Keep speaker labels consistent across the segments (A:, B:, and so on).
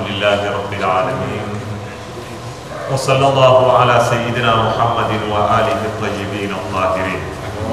A: لله رب العالمين وصلى الله على سيدنا محمد وآله الطيبين الطاهرين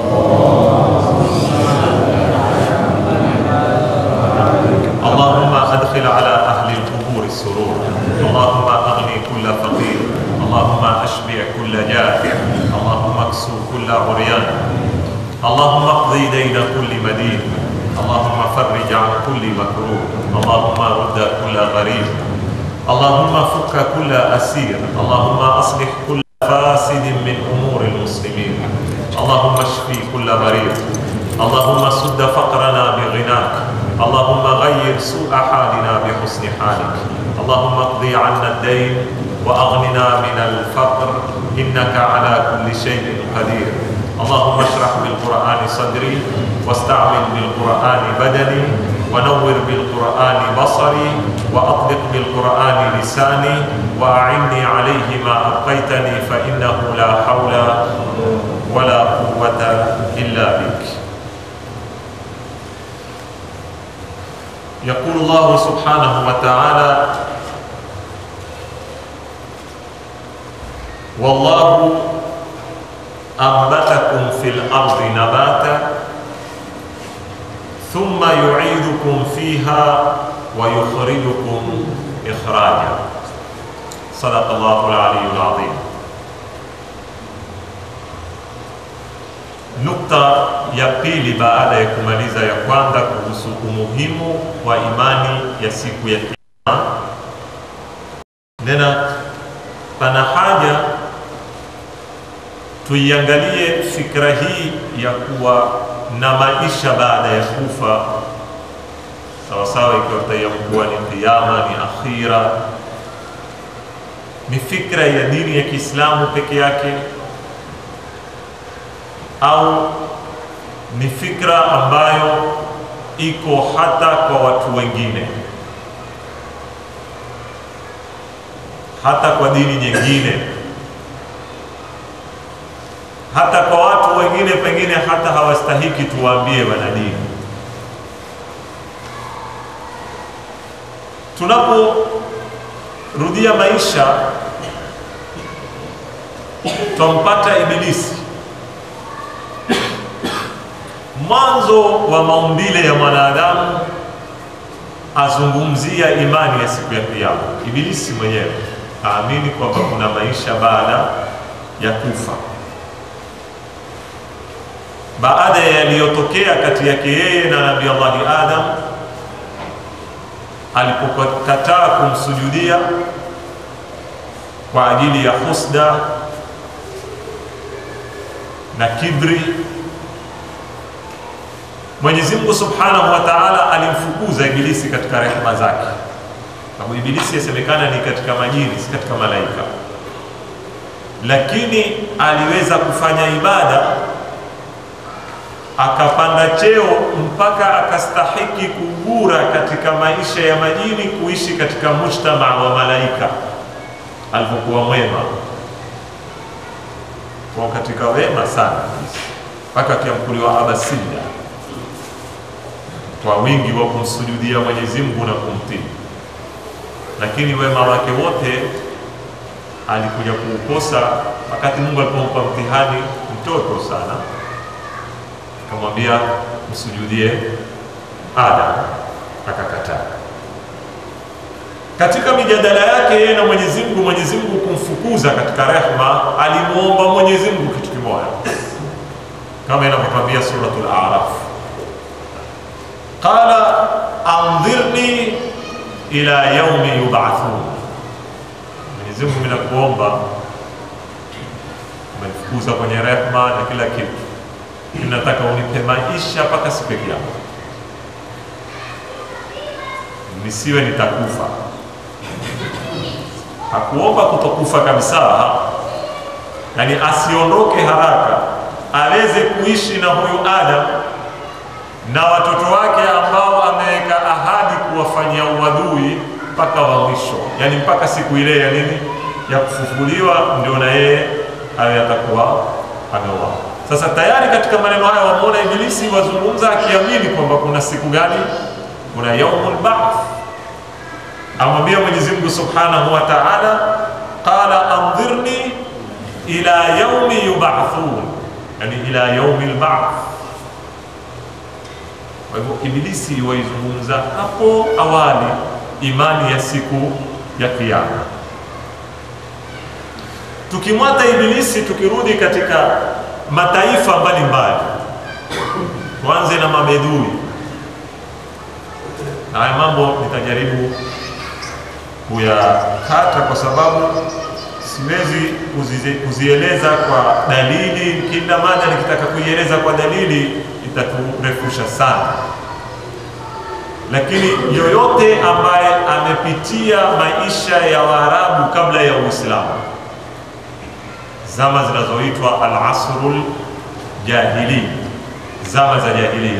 A: اللهم أدخل على أهل القبور السرور اللهم أغني كل فقير اللهم أشبع كل جائع اللهم اكسو كل عريان اللهم اقضي دين كل مدين اللهم فرج عن كل مكروه اللهم رد كل غريب اللهم فك كل أسير اللهم أصلح كل فاسد من أمور المسلمين اللهم اشفي كل مريض اللهم سد فقرنا بغناك اللهم غير سوء حالنا بحسن حالك اللهم اقضي عنا الدين وأغننا من الفقر إنك على كل شيء قدير اللهم اشرح بالقرآن صدري واستعمل بالقرآن بدني ونور بالقرآن بصري وأطلق بالقرآن لساني وأعني عليه ما أبقيتني فإنه لا حول ولا قوة إلا بك يقول الله سبحانه وتعالى والله أنبتكم في الأرض نباتا ثم يعيدكم فيها ويخرجكم إخراجا صدق الله العلي العظيم Nukta ya pili baada ya kumaliza ya kwanza kuhusu umuhimu wa imani ya siku ya Kiyama, nena pana haja tuiangalie fikra hii ya kuwa na maisha baada ya kufa, sawasawa, ikiwa tutaiamkuwa ni kiyama, ni akhira, ni fikra ya dini ya Kiislamu peke yake au ni fikra ambayo iko hata kwa watu wengine, hata kwa dini nyingine, hata kwa watu wengine, pengine hata hawastahiki tuwaambie wana dini. Tunaporudia maisha, twampata Ibilisi mwanzo wa maumbile ya mwanadamu azungumzia imani ya siku ya Kiyama. Ibilisi mwenyewe aamini kwamba kuna maisha baada ya kufa, baada ya yaliyotokea kati yake yeye na Nabii Allahi Adam alipokataa kumsujudia kwa ajili ya husda na kibri Mwenyezi Mungu Subhanahu wa Ta'ala alimfukuza Ibilisi katika rehema zake, sababu Ibilisi yasemekana ni katika majini, si katika malaika, lakini aliweza kufanya ibada akapanda cheo mpaka akastahiki kugura katika maisha ya majini, kuishi katika mujtamaa wa malaika alipokuwa mwema, kwa katika wema sana, mpaka akiamkuliwa abasida kwa wingi wa kumsujudia Mwenyezi Mungu na kumtii, lakini wema wake wote alikuja kuukosa wakati Mungu alipompa mtihani mtoto sana, akamwambia msujudie Adam, akakataa. Katika mijadala yake yeye na Mwenyezi Mungu, Mwenyezi Mungu kumfukuza katika rehma, alimuomba Mwenyezi Mungu kitu kimoja, kama inavyotwambia Suratul A'raf qala andhirni ila yaumi yubathun, Mwenyezi Mungu mimi nakuomba, umenifukuza kwenye rehma na kila kitu, nataka unipe maisha mpaka siku ya Kiyama, nisiwe nitakufa. Hakuomba kutokufa kabisa, yani asiondoke haraka, aweze kuishi na huyu Adam na watoto wake ambao ameweka ahadi kuwafanyia uadui mpaka wa mwisho, yani mpaka siku ile ya nini ya kufufuliwa, ndio na yeye awe atakuwa ameoa. Sasa tayari katika maneno haya wamuona Ibilisi wazungumza akiamini kwamba kuna siku gani, kuna yaumul ba'th, amwambia Mwenyezi Mungu Subhanahu wa Ta'ala, qala andhirni ila yaumi yub'athun, yani ila yaumi al-ba'th. Kwa hivyo Ibilisi waizungumza hapo awali imani ya siku ya Kiyama. Tukimwata Ibilisi, tukirudi katika mataifa mbalimbali, tuanze na mabedui na haya mambo nitajaribu kuyakata kwa sababu siwezi kuzize, kuzieleza kwa dalili. Kila mada nikitaka kuieleza kwa dalili itaturefusha sana, lakini yoyote ambaye amepitia maisha ya Waarabu kabla ya Uislamu, zama zinazoitwa al-asrul jahili, zama za jahilia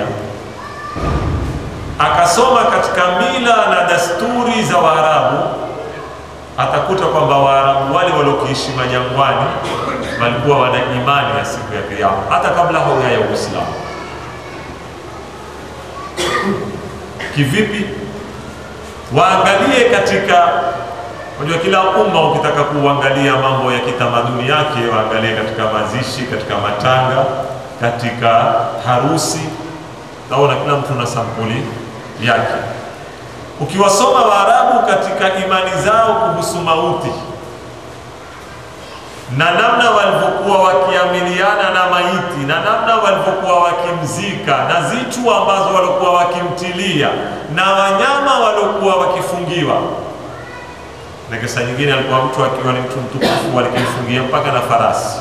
A: akasoma katika mila na dasturi za Waarabu, atakuta kwamba Waarabu wale waliokiishi majangwani walikuwa wana imani ya siku ya Kiyama hata kabla hauja ya Uislamu. Kivipi? Waangalie katika, unajua kila umma ukitaka kuangalia mambo ya kitamaduni yake, waangalie katika mazishi, katika matanga, katika harusi. Naona kila mtu na sampuli yake. Ukiwasoma Waarabu katika imani zao kuhusu mauti na namna walivyokuwa wakiamiliana na maiti na namna walivyokuwa wakimzika na zitu ambazo walikuwa wakimtilia na wanyama waliokuwa wakifungiwa, na kisa nyingine alikuwa mtu akiwa ni mtu mtukufu walikimfungia mpaka na farasi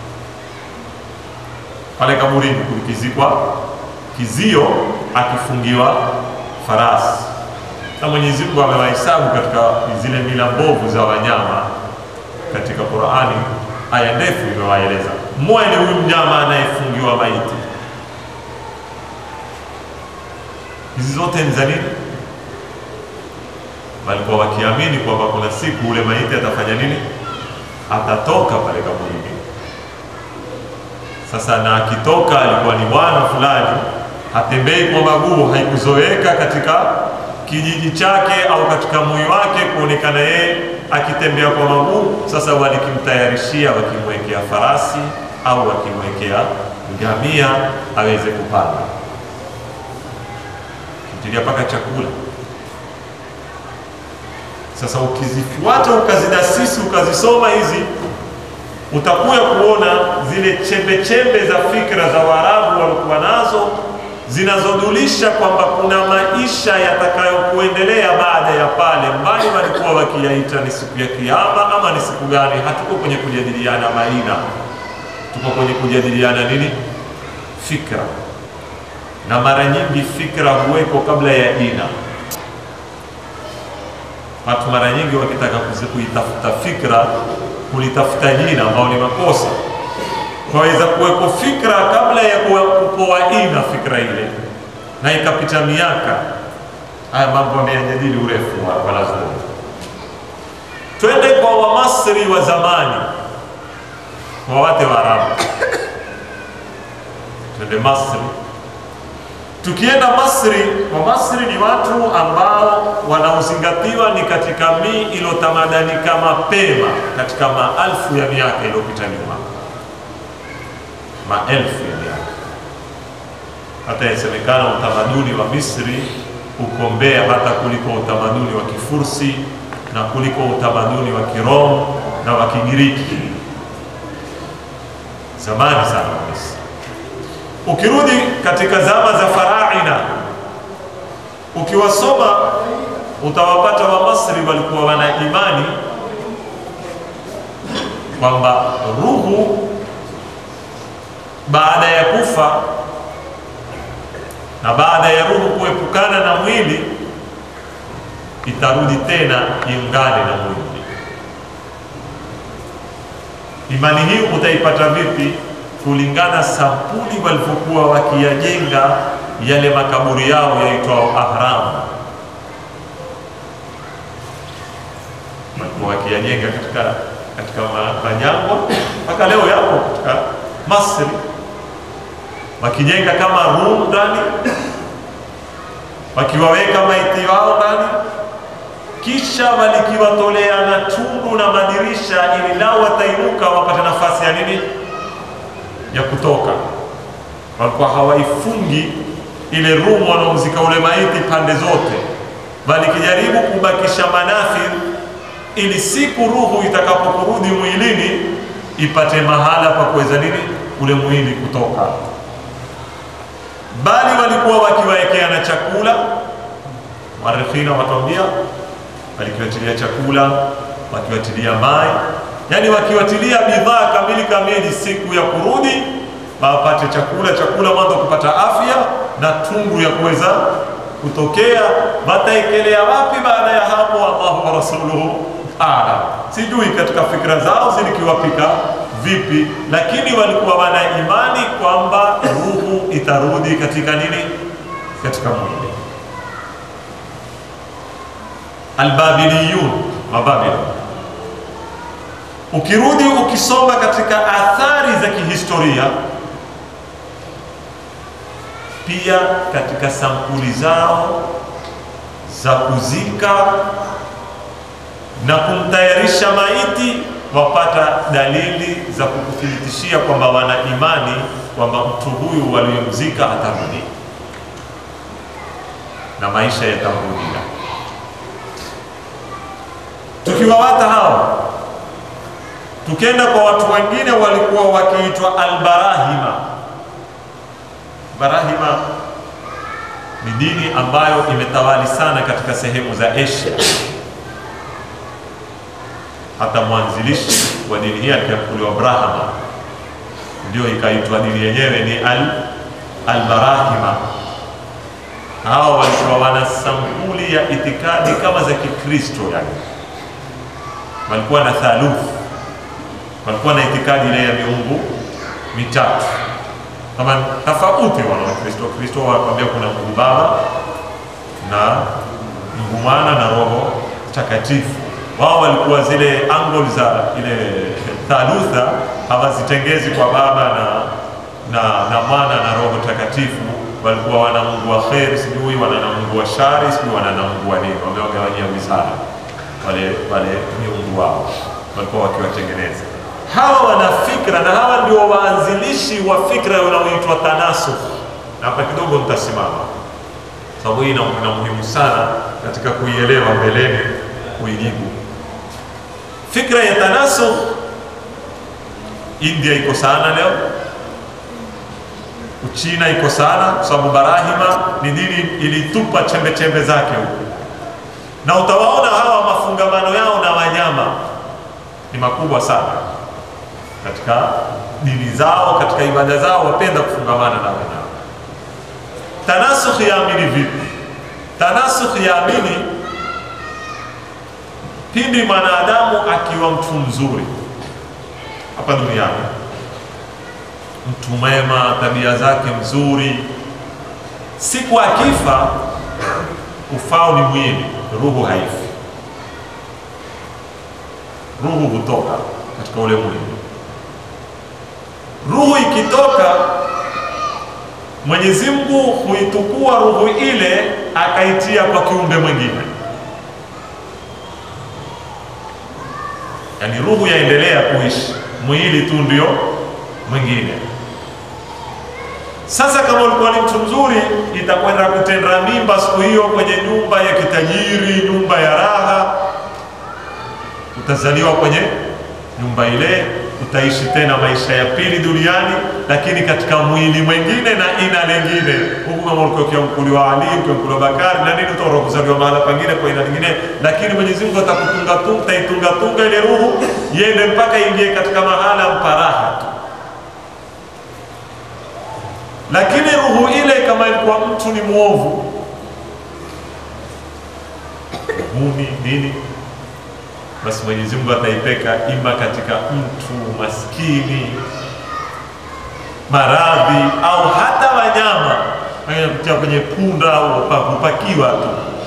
A: pale kaburini kulikizikwa kizio akifungiwa farasi, na Mwenyezi Mungu amewahesabu katika zile mila mbovu za wanyama katika Qur'ani. Aya ndefu imewaeleza mmoja ni huyu mnyama anayefungiwa maiti. Hizi zote ni za nini? Walikuwa wakiamini kwamba kuna siku ule maiti atafanya nini? Atatoka pale kaburini. Sasa na akitoka, alikuwa ni bwana fulani hatembei kwa maguu, haikuzoeka katika kijiji chake au katika moyo wake kuonekana yeye akitembea kwa maguu. Sasa walikimtayarishia, wakimwekea farasi au wakimwekea ngamia aweze kupanda, kimtilia mpaka chakula. Sasa ukizifuata ukazidasisi, ukazisoma hizi utakuya kuona zile chembe chembe za fikra za Waarabu walikuwa nazo zinazodulisha kwamba kuna maisha yatakayokuendelea baada ya pale, mbali walikuwa wakiyaita ni siku ya Kiyama ama ni siku gani. Hatuko kwenye kujadiliana maina, tuko kwenye kujadiliana nini? Fikra. Na mara nyingi fikra huweko kabla ya jina. Watu mara nyingi wakitaka kuitafuta fikra kulitafuta jina ambao ni makosa kwaweza kuweko fikra kabla ya kupoa ina fikra ile, na ikapita miaka. Haya mambo ameyajadili urefu wa wanazuoni. Twende kwa Wamasri wa zamani, kwa wate wa Arabu. Twende Masri. Tukienda Masri, Wamasri ni watu ambao wanaozingatiwa ni katika mii iliyotamadarika mapema katika maelfu ya miaka iliyopita nyuma maelfu ya miaka. Hata yasemekana utamaduni wa Misri uko mbea hata kuliko utamaduni wa Kifursi na kuliko utamaduni wa Kiroma na wa Kigiriki, zamani sana wa Misri. Ukirudi katika zama za faraina, ukiwasoma utawapata Wamasri walikuwa wana imani kwamba ruhu baada ya kufa na baada ya ruhu kuepukana na mwili itarudi tena iungane na mwili. Imani hii utaipata vipi? Kulingana sampuli walivyokuwa wakiyajenga yale makaburi yao yaitwao ahram, walikuwa wakiyajenga katika katika majangwa mpaka leo yapo katika Masri wakijenga kama room ndani, wakiwaweka maiti wao ndani, kisha walikiwatolea na tundu na madirisha, ili lao watainuka wapate nafasi ya nini, ya kutoka. Walikuwa hawaifungi ile rumu wanaomzika ule maiti pande zote, bali kijaribu kubakisha manafir, ili siku ruhu itakapokurudi mwilini ipate mahala pa kuweza nini, ule mwili kutoka. Bali walikuwa wakiwaekea na chakula Warikhina watuambia walikiwatilia chakula, wakiwatilia mai, yani wakiwatilia bidhaa kamili kamili, siku ya kurudi wapate chakula, chakula mwanzo kupata afya na tungu ya kuweza kutokea. Wataekelea wapi baada ya hapo? Allahu wa rasuluhu alam. Sijui katika fikra zao zilikiwapika vipi, lakini walikuwa wana imani kwamba ruhu itarudi katika nini, katika mwili Albabiliyun, Mababila. Ukirudi ukisoma katika athari za kihistoria, pia katika sampuli zao za kuzika na kumtayarisha maiti, wapata dalili za kukuthibitishia kwamba wana imani kwamba mtu huyu waliyemzika atarudi na maisha yatamrudia tukiwawata hao tukenda kwa watu wengine walikuwa wakiitwa albarahima. Barahima ni dini ambayo imetawali sana katika sehemu za Asia. Hata mwanzilishi wa dini hii alikuwa Brahma, ndio ikaitwa dini yenyewe ni al albarahima. Hawa walikuwa wana sampuli ya itikadi kama za Kikristo yani walikuwa na thaluth, walikuwa na itikadi ile ya miungu mitatu kama tofauti. Wana Wakristo Kristo wakwambia kuna Mungu Baba na Mungu Mwana na Roho Takatifu. Wao walikuwa zile angle za ile thalutha hawazitengezi kwa Baba na na, na Mwana na Roho Takatifu. Walikuwa wana Mungu wa kheri, sijui wana na Mungu wa shari, sijui wana na Mungu wa nini, wamewagawanyia wizara wale wale miungu wao walikuwa wakiwatengeneza. Hawa wana fikra na hawa ndio waanzilishi wa fikra unaoitwa tanasukh, na hapa kidogo nitasimama sababu hii ina muhimu sana katika kuielewa mbeleni, kuijibu fikra ya tanasukh. India iko sana leo, Uchina iko sana, kwa sababu Barahima ni dini ilitupa chembe chembe zake huko na utawaona hawa mafungamano yao na wanyama ni makubwa sana katika dini zao, katika ibada zao, wapenda kufungamana na wanyama. Tanasukh yaamini vipi? Tanasukh yaamini pindi mwanadamu akiwa mtu mzuri hapa duniani, mtu mwema, tabia zake mzuri, siku akifa, ufao ni mwili ruhu haifi. Ruhu hutoka katika ule mwili. Ruhu ikitoka, Mwenyezi Mungu huitukua ruhu ile akaitia kwa kiumbe mwingine, yaani ruhu yaendelea kuishi, mwili tu ndio mwingine. Sasa kama ulikuwa ni mtu mzuri, itakwenda kutenda mimba siku hiyo kwenye nyumba ya kitajiri, nyumba ya raha. Utazaliwa kwenye nyumba ile, utaishi tena maisha ya pili duniani, lakini katika mwili mwingine na ina lingine. Huku kama ulikuwa ukiamkuliwa Ali, ukiamkuliwa Bakari na nini, utaona kuzaliwa mahala pengine kwa ina lingine, lakini Mwenyezi Mungu atakutunga tu, utaitunga tunga ile ruhu iende mpaka ingie katika mahala mparaha tu lakini ruhu ile kama ilikuwa mtu ni mwovu mumi nini, basi Mwenyezi Mungu ataipeka ima katika mtu maskini, maradhi, au hata wanyama kutia kwenye punda au kupakiwa tu.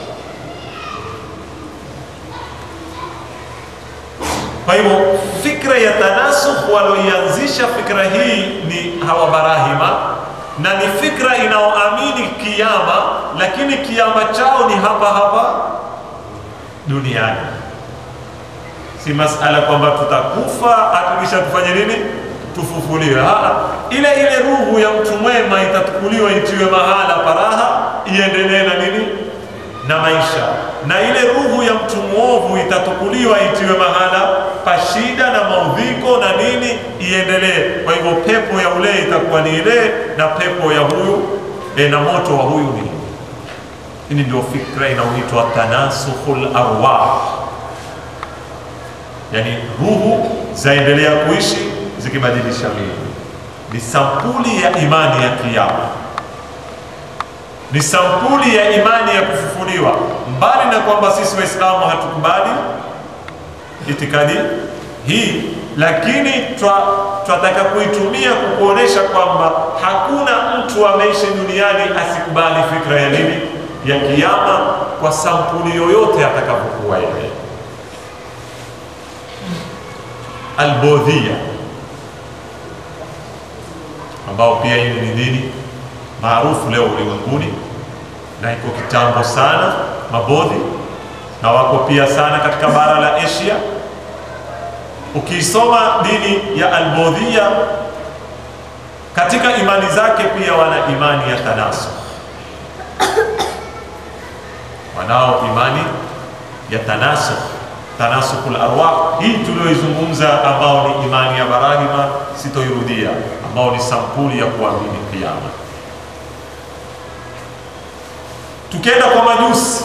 A: Kwa hivyo fikra ya tanasukh walioianzisha fikra hii ni hawa Barahima na ni fikra inayoamini kiama, lakini kiama chao ni hapa hapa duniani. Si masala kwamba tutakufa atukisha tufanye nini, tufufuliwe. Aa, ile ile ruhu ya mtu mwema itatukuliwa itiwe mahala paraha, iendelee na nini na maisha, na ile ruhu ya mtu mwovu itatukuliwa itiwe mahala pa shida na maudhiko na nini, iendelee. Kwa hivyo pepo ya ule itakuwa ni ile na pepo ya huyu e, na moto wa huyu ni hii ndio fikra inaoitwa tanasukhul arwah, yani ruhu zaendelea kuishi zikibadilisha miili. Ni sampuli ya imani ya Kiyama, ni sampuli ya imani ya kufufuliwa. Mbali na kwamba sisi Waislamu hatukubali itikadi hii, lakini twataka kuitumia kukuonesha kwamba hakuna mtu ameishi duniani asikubali fikra ya nini ya kiyama kwa sampuli yoyote atakapokuwa yeye. Albodhia ambao pia hii ni dini maarufu leo ulimwenguni na iko kitambo sana, mabodhi na wako pia sana katika bara la Asia. Ukiisoma dini ya Albodhia katika imani zake pia wana imani ya tanasukh wanao imani ya tanasukh tanasukul arwah, hii tulioizungumza, ambao ni imani ya Barahima, sitoirudia, ambao ni sampuli ya kuamini kiyama. Tukienda kwa majusi,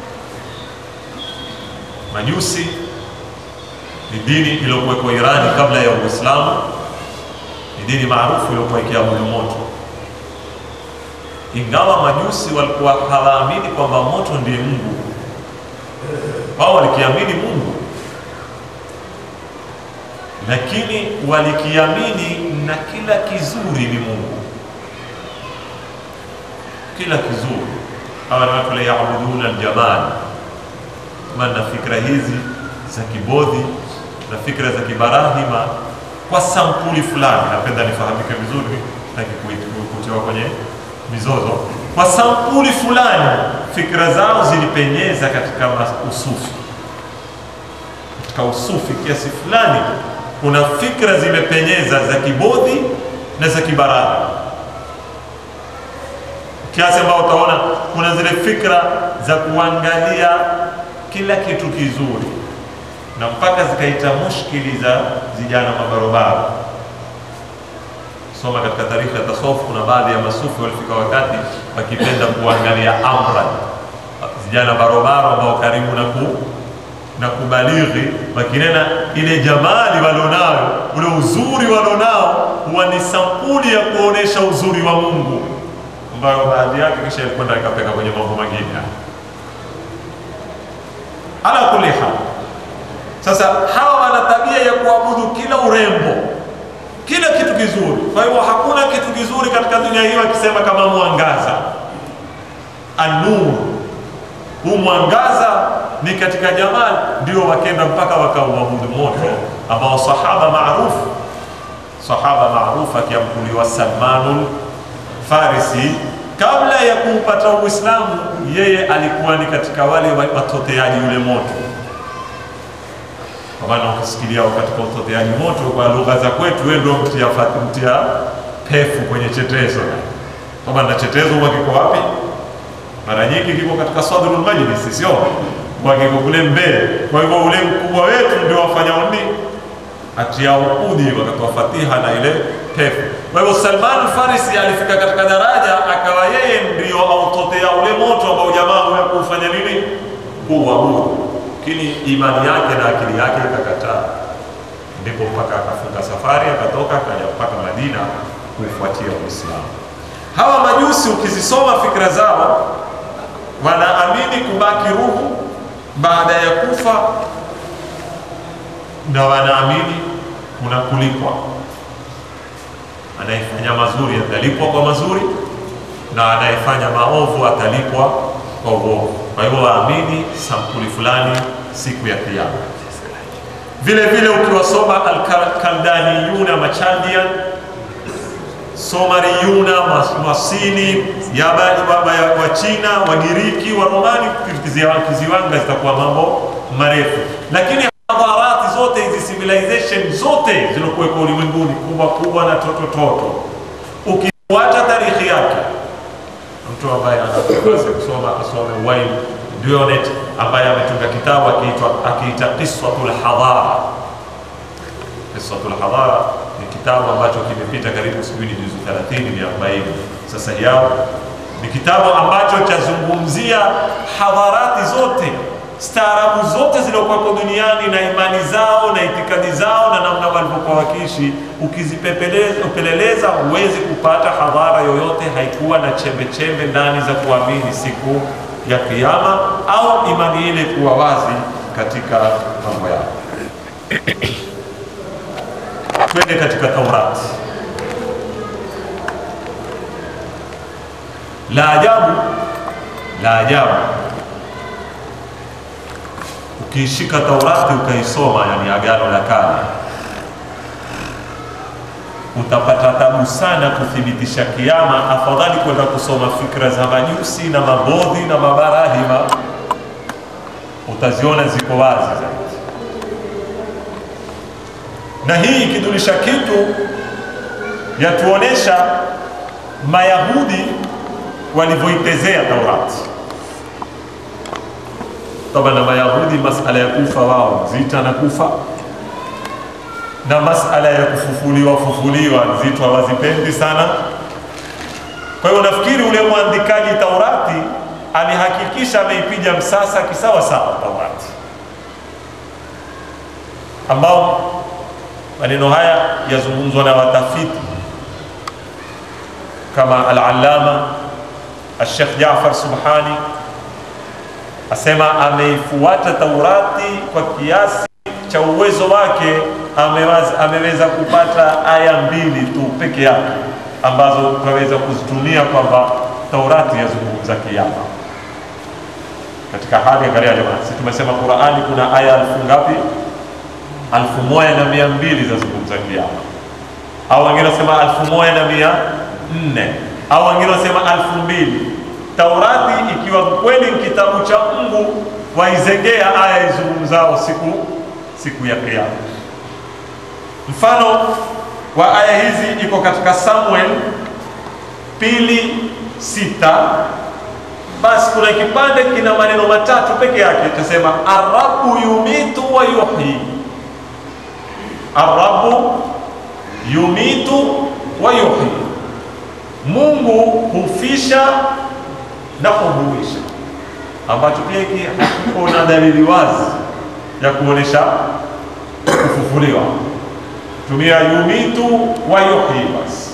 A: majusi ni dini iliyokuwekwa Irani kabla ya Uislamu, ni dini maarufu iliyokuwa ikiabudu moto ingawa majusi walikuwa hawaamini kwamba moto ndiye Mungu, wao walikiamini Mungu, lakini walikiamini na kila kizuri ni Mungu, kila kizuri. Hawa ni watu la yaabuduna aljabal, na fikra hizi za kibodhi na fikra za kibarahima kwa sampuli fulani. Napenda nifahamike vizuri na kutiwa kwenye mizozo kwa sampuli fulani, fikra zao zilipenyeza katika usufi, katika usufi kiasi fulani. Kuna fikra zimepenyeza za kibodhi na za kibarahi, kiasi ambao utaona kuna zile fikra za kuangalia kila kitu kizuri, na mpaka zikaita mushkili za vijana mabarobaro soma katika tarikhi ya tasawuf, kuna baadhi ya masufi walifika wakati wakipenda kuangalia amra, vijana barobaro ambao karibu na ku na kubalighi, wakinena ile jamali walionayo, ule uzuri walionao, huwa ni sampuli ya kuonesha uzuri wa Mungu, ambayo baadhi yake kisha ilikwenda ikapeka kwenye mambo mengine. Ala kulli hal, sasa hawa wana tabia ya kuabudu kila urembo kila kitu kizuri. Kwa hivyo hakuna kitu kizuri katika dunia hii wakisema kama mwangaza, anur. Huu mwangaza ni katika jamali, ndio wakenda mpaka wakauabudu moto, ambao sahaba maarufu sahaba maarufu akiamkuliwa Salmanul Farisi, kabla ya kuupata Uislamu, yeye alikuwa ni katika wale watoteaji ule moto kwa maana ukisikilia katika utoteaji moto kwa lugha za kwetu, wewe ndio mtia, mtia pefu kwenye chetezo. Kwa maana chetezo huwa kiko wapi? Mara nyingi kiko katika sadrul majlis, sio kwa kiko kule mbele. Kwa hivyo ule mkubwa wetu ndio wafanya nini, atia ukudi wakatoa fatiha na ile pefu. Kwa hivyo Salman Farisi alifika katika daraja akawa yeye ndio autotea ule moto ambao jamaa huya kufanya nini, kuuabudu lakini imani yake na akili yake ikakataa, ndipo mpaka akafunga safari akatoka akaja mpaka Madina kufuatia Uislamu. Hawa majusi ukizisoma fikra zao, wanaamini kubaki ruhu baada ya kufa, na wanaamini kuna kulipwa. Anayefanya mazuri atalipwa kwa mazuri na anayefanya maovu atalipwa kwa uovu. Kwa hivyo waamini sampuli fulani siku ya Kiyama. Vile vile ukiwasoma Alkaldaniyuna Machandian Somariyuna, Mas- Masini, Yabani, baba ya wa China, Wagiriki, Waromani, kiziwa- kiziwanga zitakuwa mambo marefu, lakini hadharati zote hizi civilization zote zilizokuwepo ulimwenguni kubwa kubwa na toto toto, ukifuata tarikhi yake mtu ambaye anaweza kusoma asome Wayne Dionnet ambaye ametunga kitabu akiitwa akiita Qissatul Hadara. Qissatul Hadara ni kitabu ambacho kimepita karibu sijui ni juzu 30 ni 40 sasa yao, ni kitabu ambacho chazungumzia hadharati zote staarabu zote zilizokuwepo duniani na imani zao na itikadi zao na namna walivyokuwa wakiishi. Ukizipeleleza huwezi kupata hadhara yoyote haikuwa na chembe chembe ndani za kuamini siku ya Kiyama au imani ile kuwa wazi katika mambo yao. Twende katika Taurati. La ajabu, la ajabu ukiishika Taurati ukaisoma, yani Agano la Kale, utapata tabu sana kuthibitisha kiama. Afadhali kwenda kusoma fikra za majusi na mabodhi na mabarahima, utaziona ziko wazi zaidi. Na hii ikidulisha kitu, yatuonesha Mayahudi walivyoitezea Taurati Taba na Mayahudi masala ya kufa wao zita na kufa na masala ya kufufuliwa fufuliwa zito hawazipendi sana. Kwa hiyo nafikiri ule mwandikaji Taurati alihakikisha ameipiga msasa kisawa sawa Taurati, ambao maneno haya yazungumzwa na watafiti kama Al-Allama Al-Sheikh Jaafar Subhani asema ameifuata Taurati kwa kiasi cha uwezo wake, ameweza, ameweza kupata aya mbili tu peke yake ambazo tunaweza kuzitumia kwamba Taurati yazungumza kiama. Katika hali angalia, jamani, si tumesema Qurani kuna aya alfu ngapi? Alfu moja na mia mbili zazungumza kiama, au wengine wasema alfu moja na mia nne au wengine wasema alfu mbili Taurati ikiwa kweli ni kitabu cha Mungu, waizengea aya izungumzao siku siku ya Kiyama. Mfano wa aya hizi iko katika Samuel pili sita. Basi kuna kipande kina maneno matatu peke yake, itasema arabu yumitu wa yuhyi, arabu yumitu wa yuhyi, Mungu hufisha na kuhuisha, ambacho pia hiki hakiko na dalili wazi ya kuonesha kufufuliwa. Tumia yumitu wa yuhyi. Basi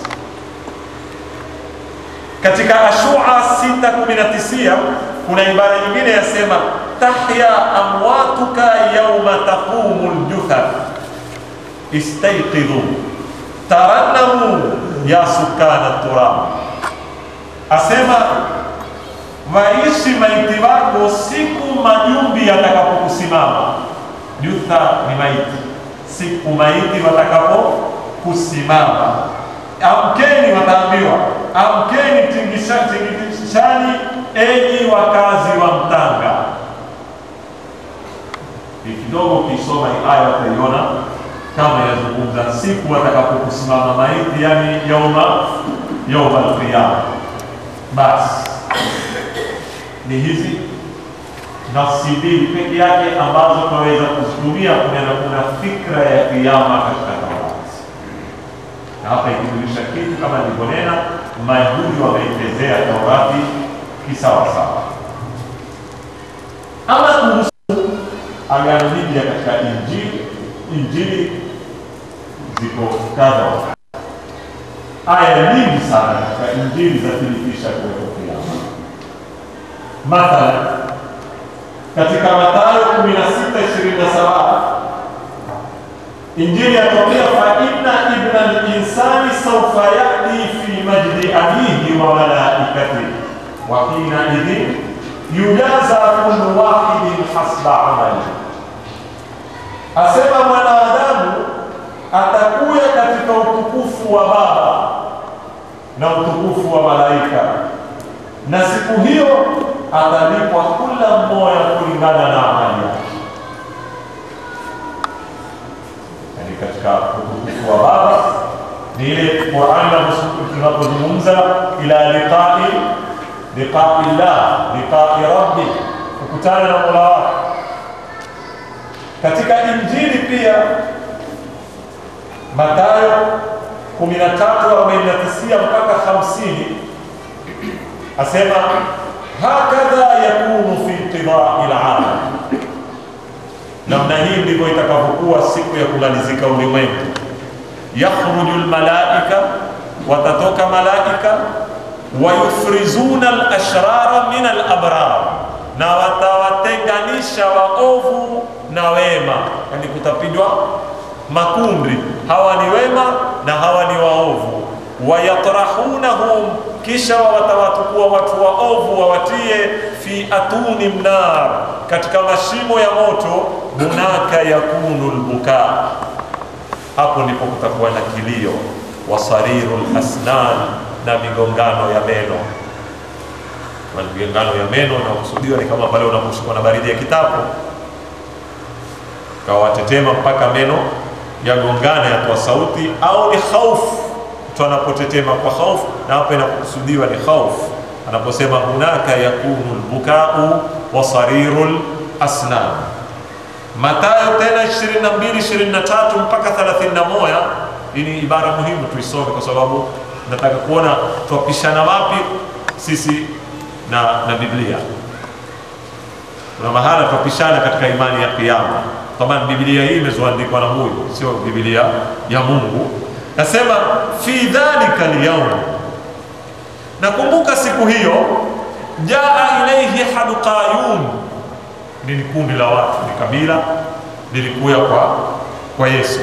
A: katika Ashua 6:19 kuna ibara nyingine yasema, tahya amwatuka yauma taqumu ljuthar istayqidhu tarannamu ya sukana turab, asema waishi maiti wako siku majumbi yatakapokusimama. Jutha ni maiti, siku maiti watakapokusimama. Amkeni, wataambiwa amkeni, tingishani enyi wakazi wa Mtanga. Ni kidogo ukisoma hii aya utaiona kama yazungumza siku watakapokusimama maiti, yani yauma yauma alqiyama. Basi ni hizi nafsi mbili peke yake ambazo tunaweza kuzitumia kunena kuna fikra ya kiyama katika Taurati, na hapa ikijulisha kitu kama nilivyonena, Mayahudi wameitezea Taurati kisawasawa. Ama kuhusu Agano Jipya katika Injili, Injili ziko kadha aya nyingi sana katika Injili za thibitisha kuwepo kiyama. Mathalan, katika Mathayo 16:27 Injili yatuambia fa inna ibna al-insani sawfa yati fi majdi abihi wa malaikati wa hina idhin yujaza kullu wahidin hasba amali, asema mwanadamu atakuya katika utukufu wa Baba
B: na utukufu wa malaika, na siku hiyo atalipwa kila mmoja kulingana na amali yake. Yani katika utukufu wa Baba ni ile Qur'an tunapozungumza ila liqai liqai llah liqai rabbi, kukutana na mola wako. Katika Injili pia Mathayo 13:49 mpaka 50 asema hakadha yakunu fi inqidai lalam, namna hii ndivyo itakavyokuwa siku ya kumalizika ulimwengu. Yakhruju lmalaika, watatoka malaika, wayufrizuna alashrara min alabrar, na watawatenganisha waovu na wema, yani kutapigwa makundi, hawa ni wema na hawa ni waovu. Wayatrahunahum, kisha watawatukua watu waovu wawatie fi atuni mnar, katika mashimo ya moto. Hunaka yakunu lbukaa, hapo ndipo kutakuwa na kilio. Wasariru lasnan, na migongano ya meno. Migongano ya meno nakusudiwa ni kama pale unaposhikwa na baridi ya kitabu kawatetema mpaka meno yagongana yatoa sauti, au ni khaufu, mtu anapotetema kwa khaufu, na hapo inakusudiwa ni khaufu anaposema hunaka yakunu lbukau wa sariru lasnan. Mathayo tena 22 23 mpaka 31. Hii ni ibara muhimu tuisome, kwa sababu nataka kuona twapishana wapi sisi na, na Biblia. Kuna mahala twapishana katika imani ya kiyama Taban, Biblia hii imezoandikwa na huyu, sio Biblia ya Mungu. Nasema fi dhalika alyawm, nakumbuka siku hiyo, jaa ilaihi haduqayun, ni kundi la watu, ni kabila lilikuya kwa, kwa Yesu.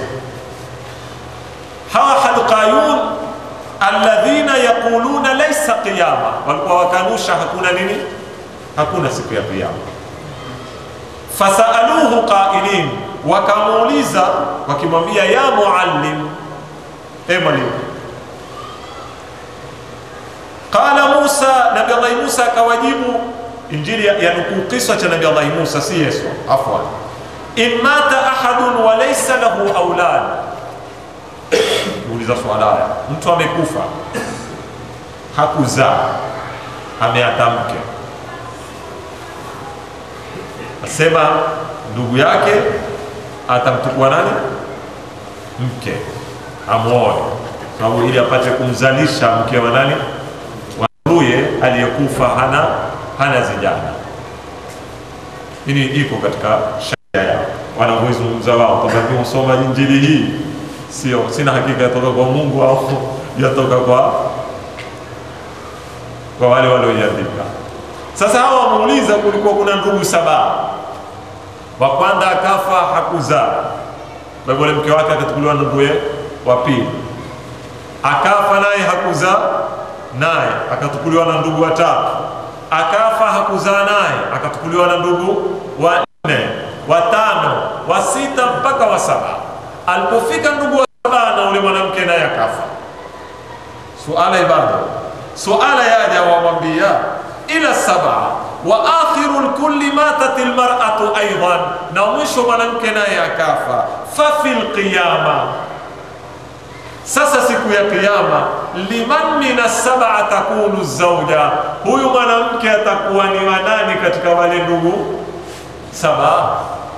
B: Hawa haduqayun alladhina yaquluna laysa qiyama, walikuwa wakanusha hakuna nini, hakuna siku ya kiyama Fasaluhu qailin, wakamuuliza wakimwambia, ya muallim, e mwalimu. Qala Musa, Nabi Allahi Musa akawajibu. Injili ya nukuu kisa cha Nabi Allahi Musa, si Yesu, afwan. In mata ahadun wa laysa lahu aulad, uliza swala haya, mtu amekufa hakuzaa, ameata mke asema ndugu yake atamchukua nani? Mke amwoe, sababu ili apate kumzalisha mke wa nani? Wa nduye aliyekufa hana hana zijana. Hili iko katika sharia yao wanavyoizungumza wao, kwamba usoma injili hii sio, sina hakika yatoka kwa Mungu au yatoka kwa kwa wale walioiandika. Sasa hawa wamuuliza, kulikuwa kuna ndugu saba, wa kwanza akafa hakuzaa, kwa hivyo mke wake akachukuliwa na ndugu wa pili, akafa naye hakuzaa, naye akachukuliwa na ndugu wa tatu, akafa hakuzaa, naye akachukuliwa na ndugu wa nne, wa tano, wa sita mpaka wa saba. Alipofika ndugu wa saba na ule mwanamke naye akafa. Suala ibada, suala yaja wamwambia ila saba wa akhiru lkulli matat lmaratu aidan, na mwisho mwanamke naye akafa. Fafi lqiyama, sasa siku ya Kiyama, liman min assaba takunu zauja, huyu mwanamke atakuwa ni wanani katika wale ndugu saba?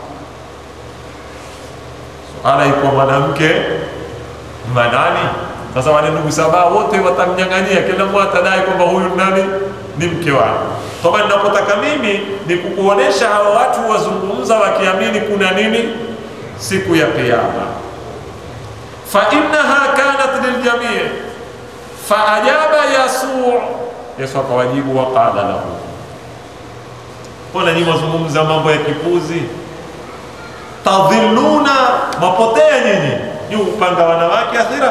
B: Suala iko mwanamke manani? Sasa wale ndugu saba wote watamnyang'anyia, kila mmoja atadai kwamba huyu nani ni mke wangu. Toba, ninapotaka mimi ni kukuonesha hawa watu wazungumza wakiamini kuna nini siku ya Kiyama. fa innaha kanat liljamii fa ajaba Yasu, Yesu akawajibu waqala lahu, mbona nyinyi wazungumza mambo ya kipuzi? Tadhilluna, mapotea nyinyi, ni upanga wanawake akhira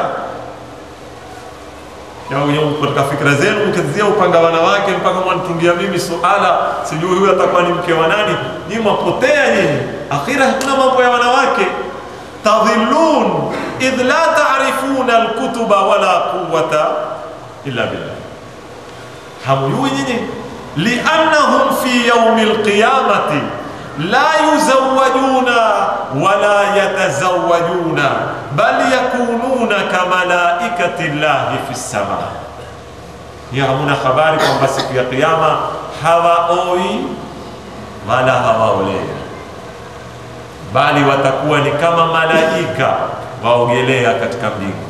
B: katika fikra zenu mkizia upanga wanawake mpaka mwanitungia mimi suala, sijui huyu atakuwa ni mke wa nani. Ni mwapotea nyinyi, akhira hakuna mambo ya wanawake. Tadhillun idh la ta'rifuna alkutuba wala quwwata illa billah. Hamjui nyinyi, liannahum fi yaumi lqiyamati la yuzawajuna wala yatazawajuna bal yakununa kamalaikati llahi fi lsama. Hiyo hamuna habari kwamba siku ya Kiyama hawaoi wala hawaolewi, bali watakuwa ni kama malaika waogelea katika mbingu.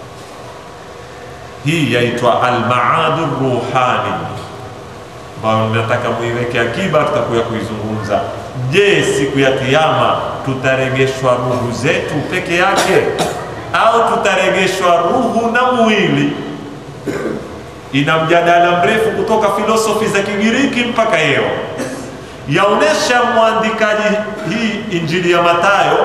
B: Hii yaitwa almaadu ruhani, ambayo nataka muiweke akiba, tutakuya kuizungumza. Je, siku ya Kiyama tutaregeshwa ruhu zetu peke yake au tutaregeshwa ruhu na mwili? Ina mjadala mrefu kutoka filosofi za Kigiriki mpaka leo. Yaonesha mwandikaji hii Injili ya Mathayo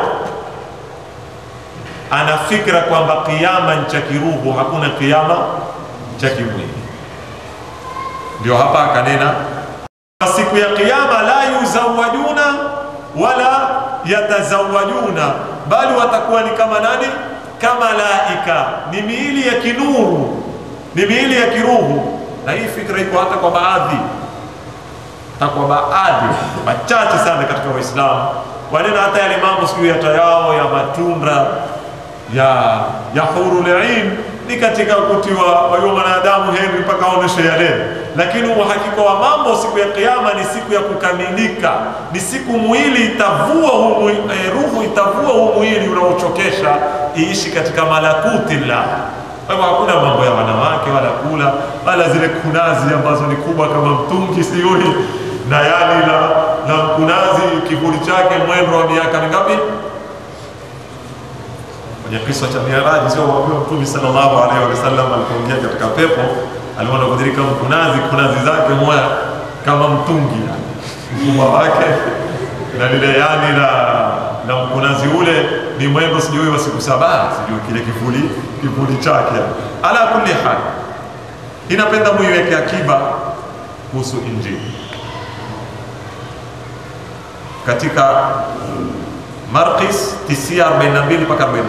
B: ana fikra kwamba kiama ni cha kiruhu, hakuna kiama cha kimwili. Ndio hapa akanena siku ya kiyama, la yuzawajuna wala yatazawajuna, bali watakuwa ni kama nani? Kama laika, ni miili ya kinuru, ni miili ya kiruhu. Na hii fikra iko hata kwa baadhi hata kwa baadhi wachache sana katika Waislamu wanena hata yale mambo siku yatayao ya matunda ya ya hurul ain ni katika kutiwa wayo mwanadamu heri mpaka aoneshe yale, lakini uhakika wa mambo siku ya Kiyama ni siku ya kukamilika, ni siku mwili itavua huu eh, ruhu itavua huu mwili unaochokesha iishi katika malakuti la kwa hivyo hakuna mambo ya wanawake wala kula wala zile kunazi ambazo ni kubwa kama mtungi sioni na yali la, la mkunazi kivuli chake mwendo wa miaka mingapi? Kwenye kisa cha Miraji sio waambiwa Mtume sallallahu alaihi wasallam alipoingia katika pepo aliona kudhirika mkunazi kunazi zake moya kama mtungi yani mkubwa wake na lile yani la na mkunazi ule ni mwendo sijui wa siku saba sijui kile kivuli kivuli chake. Ala kulli hal, inapenda muiweke akiba kuhusu Injili katika Marqis 9:42 mpaka 49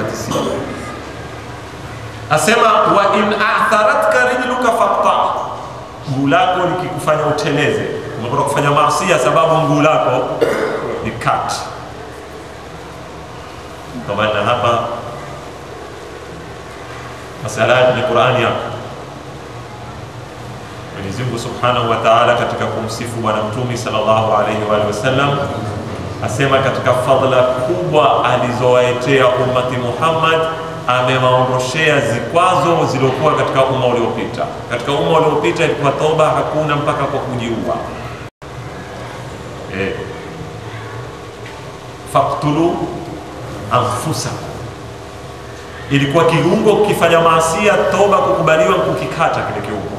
B: asema wa in atharatka rijluka faqta, mguu lako likikufanya uteleze, umekwenda kufanya maasia sababu mguu lako ni kati kwa maana hapa masala ni Qur'ani yako. Mwenyezi Mungu Subhanahu wa Ta'ala katika kumsifu Bwana Mtume sallallahu alaihi wa alihi wasallam asema katika fadhila kubwa alizowaetea ummati Muhammad, amewaondoshea zikwazo zilizokuwa katika umma uliopita. Katika umma uliopita ilikuwa toba hakuna mpaka kwa kujiua. Eh, faktulu anfusakum ilikuwa kiungo kukifanya maasia, toba kukubaliwa kukikata kile kiungo,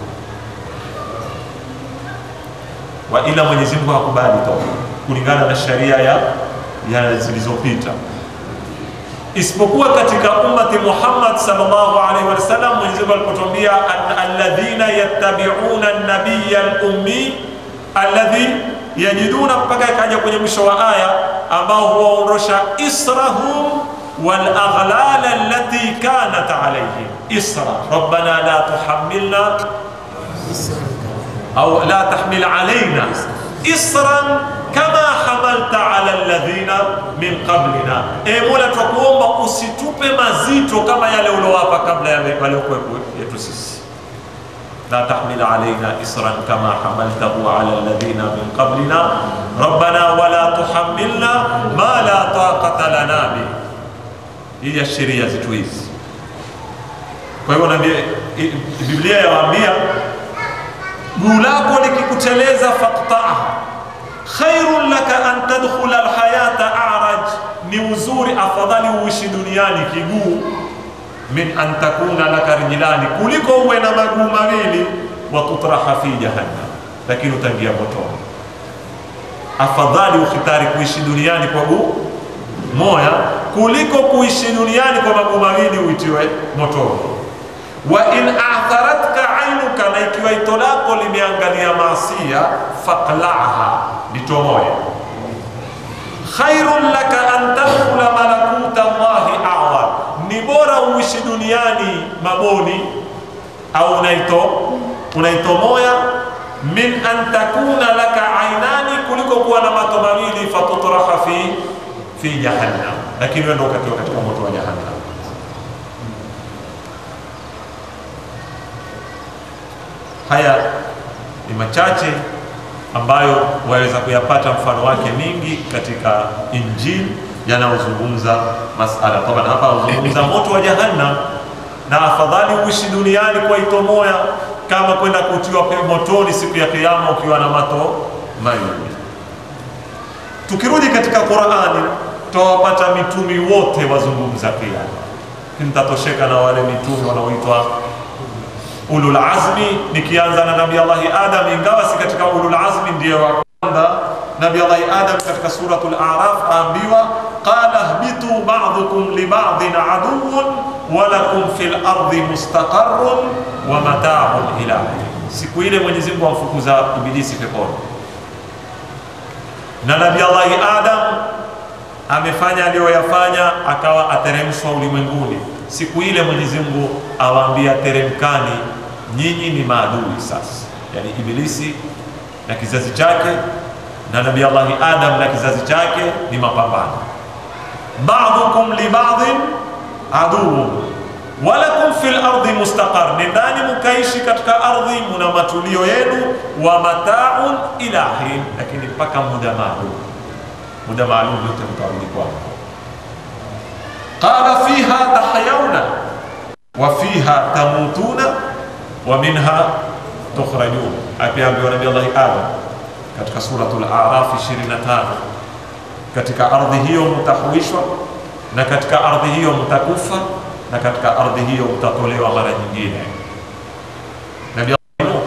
B: wa ila Mwenyezi Mungu hakubali toba kulingana na sharia ya, ya zilizopita, isipokuwa katika ummati Muhammad sallallahu alaihi wasallam. Mwenyezi Mungu alipotuambia alladhina yattabi'una an-nabiyya al-ummi alladhi yajiduna, mpaka ikaja kwenye mwisho wa aya ambao huwaondosha israhum والأغلال التي كانت عليهم إسرا ربنا لا تحملنا أو لا تحمل علينا إسرا كما حملت على الذين من قبلنا e Mola twakuomba usitupe mazito kama yale uliowapa kabla ya waliokuwepo yetu sisi لا تحمل علينا إسرا كما حملته على الذين من قبلنا ربنا ولا تحملنا ما لا طاقة لنا به hii ya sheria zetu hizi. Kwa hivyo naambia, Biblia yawaambia guu lako likikuteleza faqtaha khairun laka an tadkhula alhayata araj, ni uzuri afadhali uishi duniani kiguu min an takuna laka rijlani, kuliko uwe na maguu mawili wa tutraha fi jahannam, lakini utaingia motoni. Afadhali ukhitari kuishi duniani kwa guu moya kuliko kuishi duniani kwa maguu mawili uitiwe motoni. Wa in atharatka ainuka, na ikiwa ito lako limeangalia maasia, faqlaha, litomoe. Khairun laka an tadkhula malakuta Allahi a'la, ni bora uishi duniani maboni au unaito unaitomoya min an takuna laka ainani, kuliko kuwa na mato mawili fatutraha fi fi jahannam, lakini wewe ndio ukatiwa katika moto wa jahannam. Haya ni machache ambayo waweza kuyapata mfano wake mingi katika Injili yanayozungumza masala taban. Hapa uzungumza moto wa jahannam, na afadhali uishi duniani kwa ito moya kama kwenda kutiwa motoni siku ya Kiyama ukiwa na mato mawili. Tukirudi katika Qur'ani, tutawapata mitumi wote wazungumza Kiyama, mtatosheka na wale mitumi wanaoitwa ulul azmi, nikianza na Nabii Allahi Adam, ingawa si katika ulul azmi ndiyo wa kwanza. Nabii Allahi Adam katika suratul A'raf aambiwa qala ihbitu ba'dukum li ba'din aduwwun wa lakum fil ardi mustaqarrun wa mata'un ila hin. Siku ile Mwenyezi Mungu amfukuza Ibilisi peponi, na Nabii Allahi Adam amefanya aliyoyafanya, akawa ateremshwa ulimwenguni. Siku ile Mwenyezi Mungu awaambia, teremkani, nyinyi ni maadui sasa, yani Ibilisi na kizazi chake na Nabii Allahi Adam na kizazi chake ni mapambano. Ba'dukum li ba'din aduwwun walakum fil ardi mustaqar, nendani mukaishi katika ardhi, muna matulio yenu, wa mata'un ila hin, lakini mpaka muda maalum. Muda maalum yote mtarudi kwao. Qala fiha tahyawna wa fiha tamutuna wa minha tukhrajun, akiambiwa Nabii Allahi Adam katika suratul A'raf 25, katika ardhi hiyo mtahuishwa, na katika ardhi hiyo mtakufa, na katika ardhi hiyo mtatolewa mara nyingine. Nabii Nuh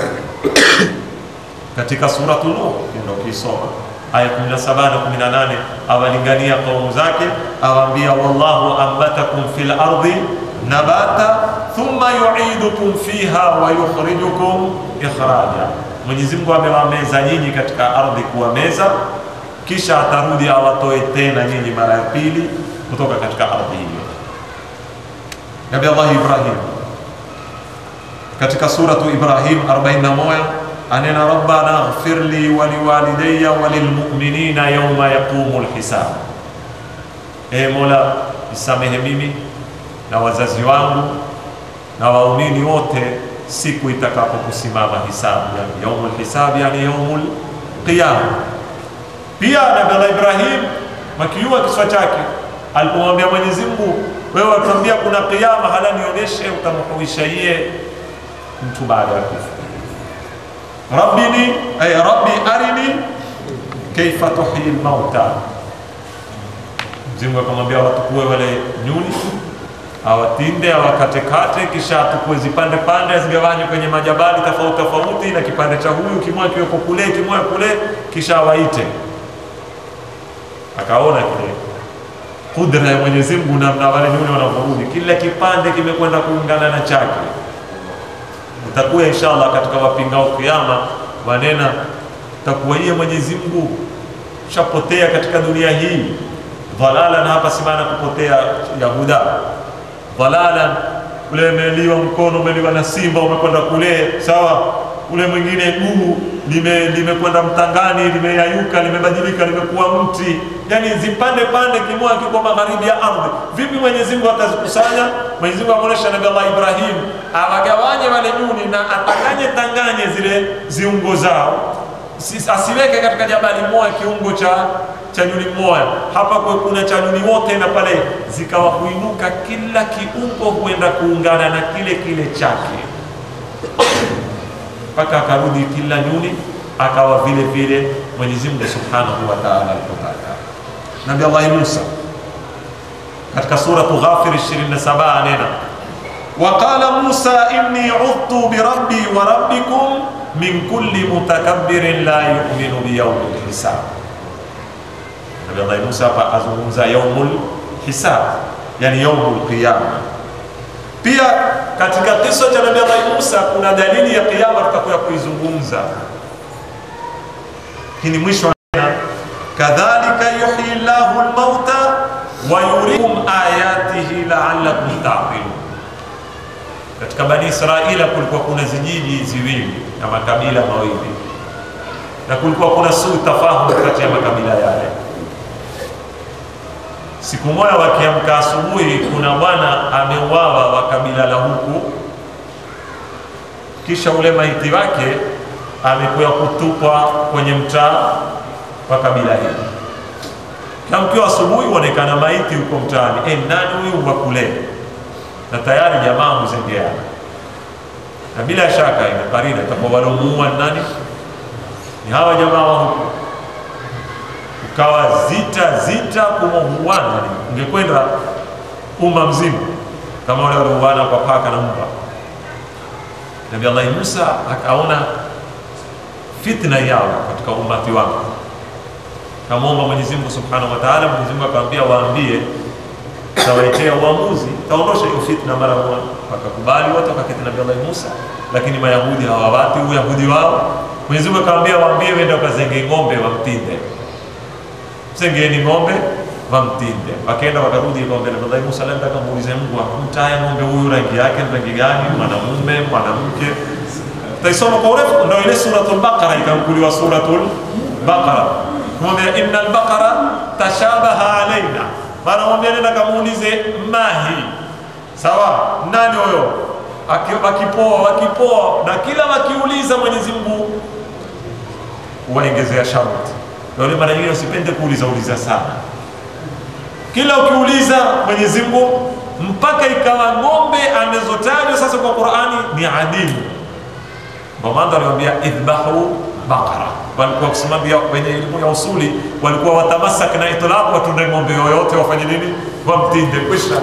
B: katika suratul Nuh ndio kisoma aya 17 na 18, awalingania kaumu zake, awaambia wallahu ambatakum fil ardi nabata thumma yu'idukum fiha wa yukhrijukum ikhraja Mwenyezi Mungu amewameza nyinyi katika ardhi kuwameza, kisha atarudi awatoe tena nyinyi mara ya pili kutoka katika ardhi hiyo. Nabii Allah Ibrahim katika suratu Ibrahim 41 anena rabbana ighfir li wa liwalidayya wa lilmu'minina yawma yaqumul hisab, e Mola nisamehe mimi na wazazi wangu na waumini wote siku itakapokusimama hisabu, yani yaumul hisab, yani yaumul qiyama. Pia Nabii Ibrahim makiua kiswa chake alipomwambia Mwenyezi Mungu, wewe watuambia kuna qiyama, hala nionyeshe utamhuisha yeye mtu baada ya kufa. Rabbini ay rabbi arini kaifa tuhyi lmauta. Mwenyezi Mungu akamwambia watukue wale nyuni awatinde awakatekate, kisha atukue zipande pande, zigawanywe kwenye majabali tofauti tofauti, na kipande cha huyu kimoja kiweko kule, kimoja kule, kisha awaite. Akaona kile kudra ya Mwenyezi Mungu namna wale nyuni wanavyorudi, kila kipande kimekwenda kuungana na chake. Utakuwa inshallah katika wapingao kiyama wanena, takuwa yeye Mwenyezi Mungu shapotea katika dunia hii dhalala, na hapa si maana kupotea Yahuda dhalala ule umeliwa mkono umeliwa na simba umekwenda kule, sawa. Ule mwingine guu limekwenda lime mtangani limeyayuka limebadilika limekuwa mti, yani zipande pande, kimoja kiko magharibi ya ardhi. Vipi Mwenyezi Mungu atazikusanya? Mwenyezi Mungu amuonesha Nabii Allah Ibrahim awagawanye wale nyuni na atanganye tanganye zile ziungo zao, asiweke katika jabali moja kiungo cha cha nyuni mmoja hapa kwa kuna cha nyuni wote, na pale zikawa kuinuka, kila kiungo huenda kuungana na kile kile chake, mpaka akarudi kila nyuni akawa vile vile Mwenyezi Mungu Subhanahu wa Ta'ala alipotaka. Nabii Allah Musa katika suratu Ghafir 27 anena waqala Musa inni udtu birabbi wa rabbikum min kulli mutakabbirin la yu'minu biyawmil hisab Nabii Allah Musa hapa azungumza yaumul hisab, yani yaumul qiyama. Pia katika kisa cha Nabii Allah Musa kuna dalili ya kiyama tutakuya kuizungumza, lakini mwisho kadhalika yuhyi llahu lmauta wa yurikum ayatihi la'allakum ta'qilun. katika Bani Israila kulikuwa kuna zijiji ziwili na makabila mawili, na kulikuwa kuna suu tafahumu kati ya makabila yale. Siku moja wakiamka asubuhi, kuna bwana ameuawa wa kabila la huku, kisha ule maiti wake amekuja kutupwa kwenye mtaa wa kabila hili. Kamkiwa asubuhi, huonekana maiti huko mtaani. E, nani huyu wa kule? Na tayari jamaa huzengeana, na bila shaka ina karina itakuwa walomuua nani? Ni hawa jamaa wa huku ukawa zita zita kumohuana, ungekwenda umma mzima kama wale waliouana kwa paka na mbwa. Nabii Allah Musa akaona fitna yao katika umati wake, kamwomba Mwenyezi Mungu Subhanahu wa Ta'ala. Mwenyezi Mungu akamwambia waambie, tawaitea uamuzi, taondosha hiyo fitna mara moja. Wakakubali wote, wakaketi Nabii Allah Musa, lakini Mayahudi hawawati uyahudi wao. Mwenyezi Mungu akamwambia waambie, wende wakazenge ng'ombe wamtinde Msengeni ng'ombe wamtinde. Wakaenda wakarudi, akamwambia Nabii Musa, labda kamuulize Mungu amtaye ng'ombe huyu rangi yake ni rangi gani, mwanamume mwanamke. Taisoma kwa urefu, ndio ile suratul Baqara ikankuliwa suratul Baqara, kumwambia innal baqara tashabaha alaina, maana mwambia nenda kamuulize mahi, sawa, nani huyo? Wakipoa wakipoa, na kila wakiuliza Mwenyezi Mungu huwaongezea sharti ndio mara nyingine usipende kuuliza uliza sana. Kila ukiuliza Mwenyezi Mungu mpaka ikawa ng'ombe anazotajwa sasa kwa Qur'ani ni adimu. Ndio maana aliwaambia idhbahu baqara. Walikuwa kusimamia wenye elimu ya usuli walikuwa watamasak na itlaq, watunde ng'ombe yoyote wafanye nini, wamtinde kwisha.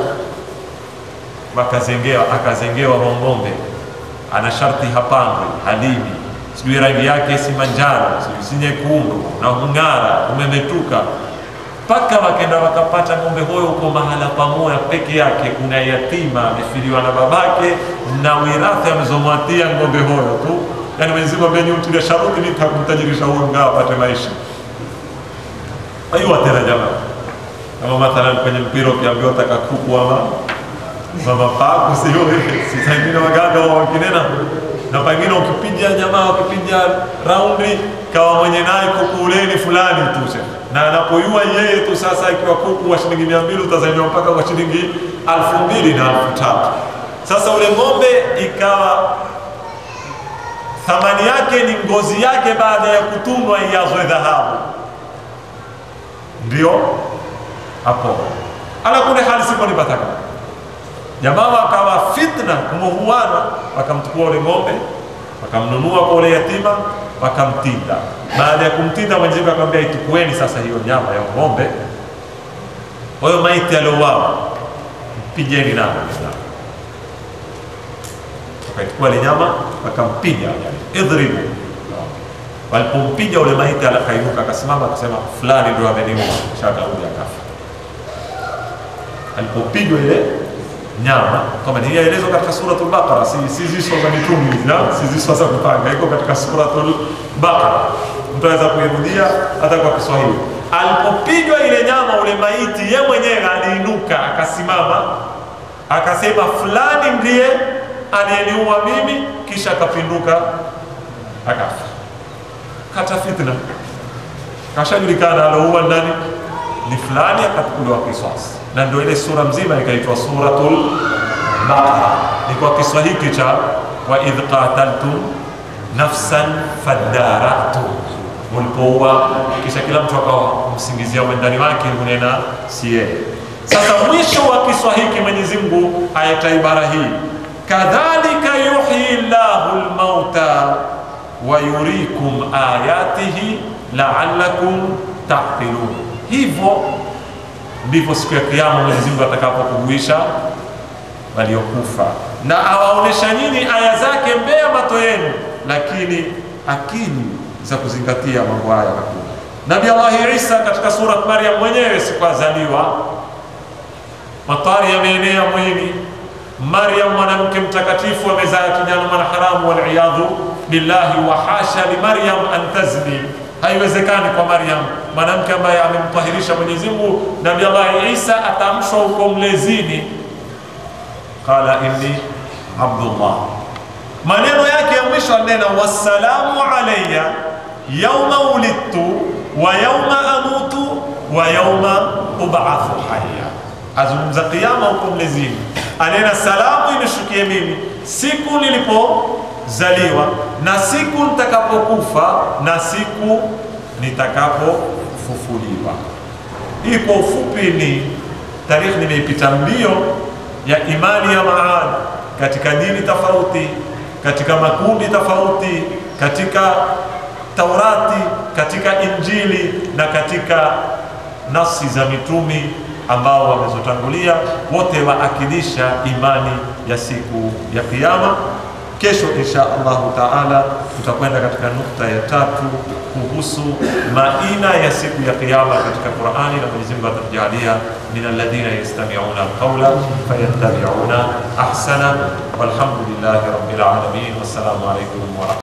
B: Wakazengewa, akazengewa ng'ombe, ana sharti hapandwi, halimi sijui rangi yake si manjano, sijui si nyekundu na hung'ara, umemetuka. Mpaka wakenda wakapata ng'ombe huyo huko mahala pamoja peke yake, kuna yatima amefiliwa na babake na wirathi amezomwatia ng'ombe huyo tu. Yani Mwenyezi Mungu amenyutilia sharuti nitakumtajirisha huyo ngao apate maisha. Ayua tena jamaa, kama mathalan kwenye mpira ukiambiwa taka kuku ama mama pako, sio si zingine waganga wa wakinena na pengine ukipiga jamaa ukipiga raundi kawa mwenye naye kuku uleni fulani tu, na anapoyua yeye tu sasa, ikiwa kuku wa shilingi mia mbili utazaliwa mpaka kwa shilingi alfu mbili na alfu tatu. Sasa ule ng'ombe ikawa thamani yake ni ngozi yake, baada ya kutunwa iazwe dhahabu, ndio hapo. Ala kule hali sipo nipataka jamaa wakawa fitna kumuhuana, wakamchukua ule ng'ombe wakamnunua kwa ule yatima wakamtinda. Baada ya kumtinda, Mwenyezi Mungu akamwambia itukueni sasa hiyo nyama ya ng'ombe, huyo maiti aliouawa, mpigeni nayo. Wakaichukua ile nyama wakampiga, idhribu. Walipompiga ule maiti, akainuka akasimama, akasema fulani ndio ameniua, kisha akarudi akafa. Alipopigwa ile nyama kama ni yaelezwa katika suratul Baqara, si si ziso za mitume hizi, si ziso za kupanga, iko katika suratul Baqara, mtu anaweza kuirudia hata kwa Kiswahili. Alipopigwa ile nyama, ule maiti ye mwenyewe aliinuka akasimama, akasema fulani ndiye aliyeniua mimi, kisha akapinduka akafa. Kata fitna, kashajulikana alouwa nani ni fulani, akachukuliwa kisasi na ndio ile sura mzima ikaitwa suratul Baqara. Ni kwa kiswa hiki cha wa idh qataltum nafsan fadaratu, mulipoua kisha kila mtu akawa msingizia mwendani wake kunena si yeye. Sasa mwisho wa kiswa hiki Mwenyezi Mungu ayata ibara hii, kadhalika yuhyi llahu lmauta wa yurikum ayatihi la'allakum taqilun, hivyo ndivyo siku ya Kiyama Mwenyezi Mungu atakapokuhuisha waliokufa na awaonesha nyinyi aya zake mbele ya macho yenu, lakini akili za kuzingatia mambo haya hakuna. Nabii Allah Isa katika surat Maryam mwenyewe siku azaliwa, matari yameenea mwili. Maryam mwanamke mtakatifu amezaa kijana mwanaharamu, waliyadhu billahi, wa hasha li Maryam an tazni Haiwezekani kwa Maryam, mwanamke ambaye amemtahirisha Mwenyezi Mungu. Nabii Allah Isa atamshwa huko mlezini, qala inni Abdullah. Maneno yake ya mwisho anena, wassalamu alayya yauma ulidtu wa yauma amutu wa yauma ubathu hayya. Azungumza kiyama huko mlezini, anena salamu inishukie mimi siku nilipozaliwa na siku nitakapokufa na siku nitakapofufuliwa. Hii kwa ufupi ni tarikhi, nimeipita mbio ya imani ya Maad katika dini tofauti, katika makundi tofauti, katika Taurati, katika Injili na katika nafsi za mitumi ambao wamezotangulia, wote waakidisha imani ya siku ya Kiyama. Kesho insha Allahu taala tutakwenda katika nukta ya tatu kuhusu maina ya siku ya Kiyama katika Qurani, na Mwenyezi Mungu atatujalia min alladhina yastami'una alqawla fayattabi'una ahsana. Walhamdulillahi rabbil alamin, wassalamu alaykum wa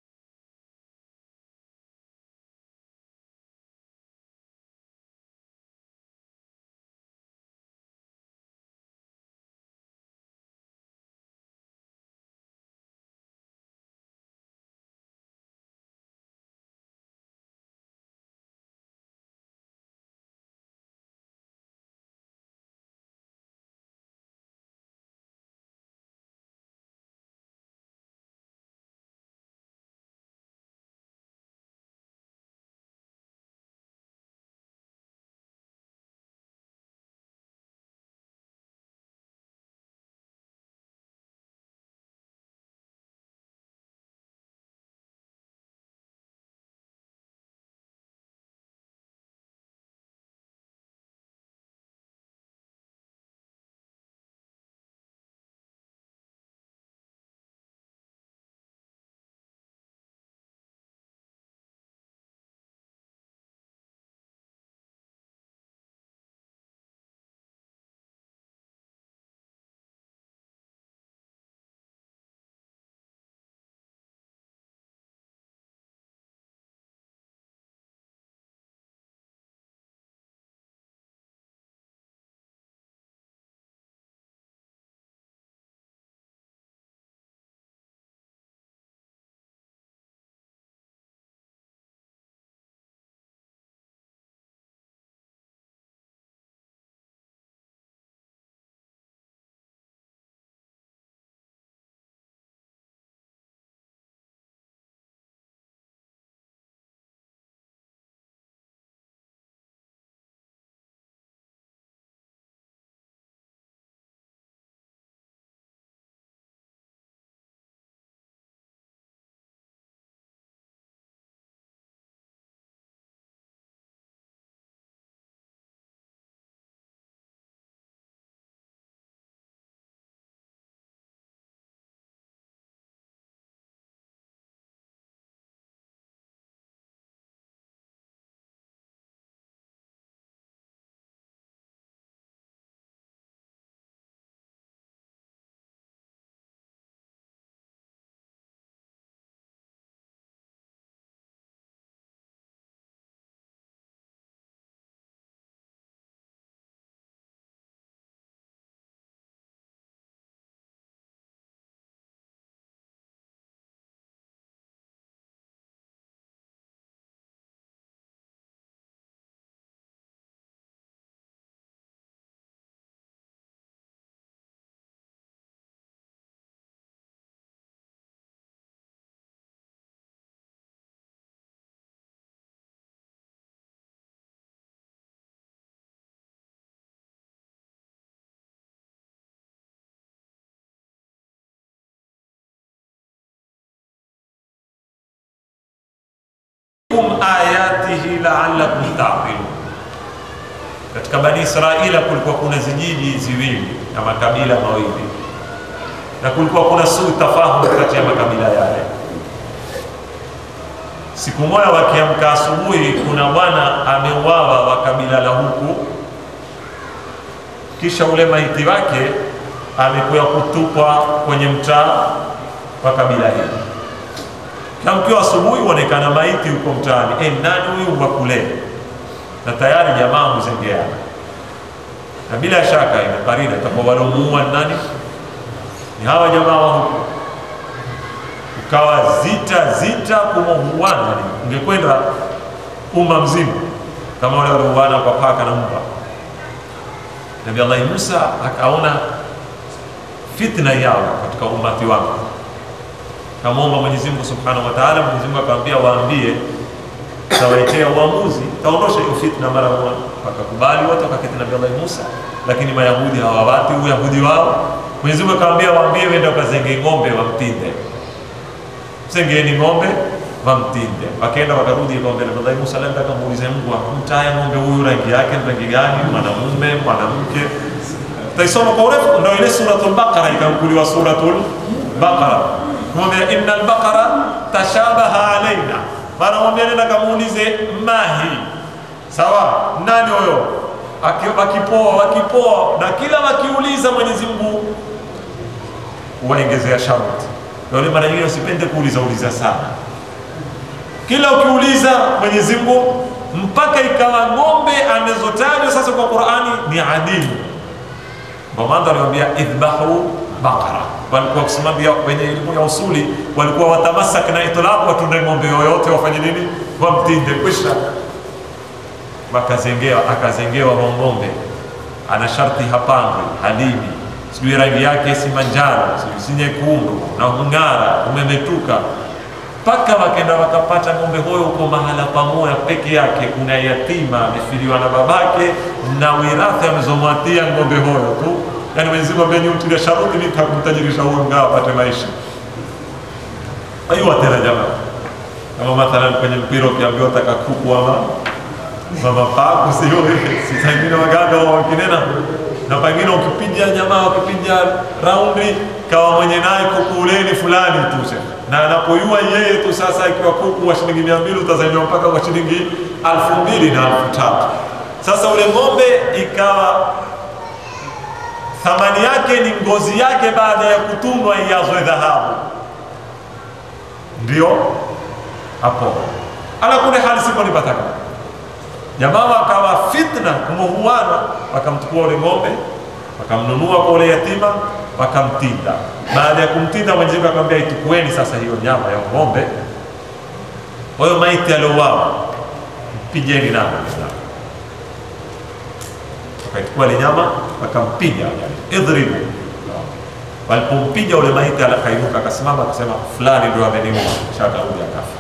B: ayatihi la'allakum ta'qilun. Katika Bani Israila kulikuwa kuna zijiji ziwili na makabila mawili, na kulikuwa kuna suu tafahumu kati ya makabila yale. Siku moja wakiamka asubuhi, kuna bwana ameuawa wa kabila la huku, kisha ule maiti wake amekuya kutupwa kwenye mtaa wa kabila hili na mkiwa asubuhi huonekana maiti huko mtaani, e, nani huyu wa kule? Na tayari jamaa huzengeana, na bila shaka ina karina itakuwa walomuua nani? ni hawa jamaa wa huku ukawa zita zita kumohuana ungekwenda umma mzima kama wale waliouana kwa paka na mbwa nabi allahi musa akaona fitna yao katika umati wake kamwomba mwenyezi mungu subhanahu wa taala mwenyezi mungu akamwambia waambie tawaitea uamuzi taondosha hiyo fitna mara moja wakakubali wote wakaketi nabi allahi musa lakini mayahudi hawawati uyahudi wao mwenyezi mungu akamwambia waambie wende wakazenge ng'ombe wamtinde msengeni ng'ombe wamtinde wakaenda wakarudi ng'ombe na Nabii Musa alienda akamuuliza Mungu akumtaye ng'ombe huyu rangi yake ni rangi gani mwanamume mwanamke taisoma kwa urefu ndio ile suratul baqara ikamkuliwa suratul baqara kumwambia innal baqara tashabaha alaina maana mwambia nenda kamuulize mahi sawa nani huyo Aki- wakipoa wakipoa na kila wakiuliza Mwenyezi Mungu waongezea sharti ndio mara nyingine usipende kuuliza uliza sana kila ukiuliza Mwenyezi Mungu mpaka ikawa ng'ombe anazotajwa sasa kwa Qur'ani ni adimu. Ndio maana aliwaambia idhbahu baqara, walikuwa kusimamia wenye elimu ya usuli walikuwa watamasak na itlaq, watunde ng'ombe yoyote wafanye nini, wamtinde kwisha. Wakazengewa, akazengewa wa ng'ombe, ana sharti hapandwi, halimi, sijui rangi yake si manjano, sijui si nyekundu, na hung'ara, umemetuka mpaka wakenda wakapata ng'ombe huyo huko mahala pamoja peke yake. Kuna yatima amefiliwa na babake na wirathi amezomwatia ng'ombe huyo tu, yani Mwenyezi Mungu ambaye mtilia sharuti nitamtajirisha huyo ngao apate maisha. Aiwa tena jamaa, kama mathalan kwenye mpira ukiambiwa taka kuku ama mama paku sio si sangine waganga wa wakinena na pengine ukipiga jamaa ukipiga raundi kawa mwenye naye kuku uleni fulani tu shekhe. na anapoyua yeye tu sasa, ikiwa kuku wa shilingi mia mbili utazaliwa mpaka kwa shilingi alfu mbili na alfu tatu Sasa ule ng'ombe ikawa thamani yake ni ngozi yake, baada ya kutunwa iazwe dhahabu, ndio hapo. Ala kule hali sipo nipataka jamaa wakawa fitna kumuhuana, wakamchukua ule ng'ombe wakamnunua kwa ule yatima wakamtinda. Baada ya kumtinda, Mwenyezi Mungu akamwambia itukueni sasa hiyo nyama ya ng'ombe, huyo maiti aliouawa mpigeni nayo Muislamu. Wakaichukua ile nyama wakampiga, idhribu. Walipompiga ule maiti, akainuka akasimama, akasema fulani ndio ameniua, kisha akarudi akafa.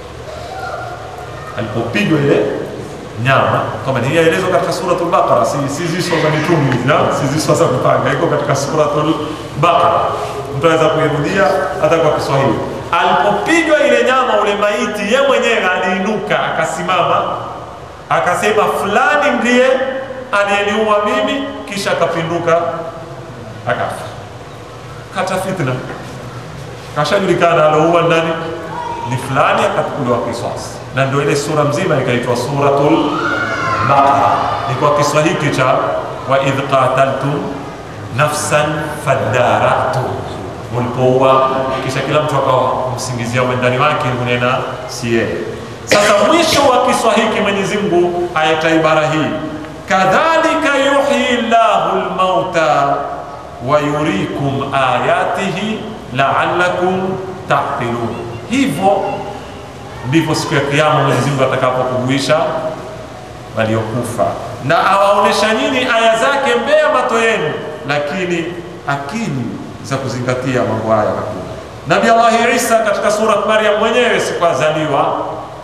B: Alipopigwa ile nyama kama ni yaelezwa katika suratul Baqara, si si ziswa za mitume hizi, na si ziswa za kupanga, iko katika suratul Baqara, mtu anaweza kuirudia hata kwa Kiswahili. Alipopigwa ile nyama, ule maiti ye mwenyewe aliinuka akasimama, akasema fulani ndiye aliyeniua mimi, kisha akapinduka akafa. Kata fitna, kashajulikana aloua nani ni fulani, akachukuliwa kisasi na ndio ile sura mzima ikaitwa suratul Baqara. Ni kwa kiswa hiki cha wa idh qataltum nafsan fadaratu, mulipouwa kisha kila mtu akawa msingizia mwendani wake, unena si yeye. Sasa mwisho wa kiswa hiki Mwenyezi Mungu ayata ibara hii, kadhalika yuhyi llahu lmauta wa yurikum ayatihi la'allakum taqilun, hivyo ndivyo siku ya Kiyama Mwenyezi Mungu atakapokuhuisha waliokufa na awaonesha nyinyi aya zake mbele ya macho yenu, lakini akili za kuzingatia mambo haya hakuna. Nabii Allah Isa katika sura Maryam mwenyewe siku azaliwa,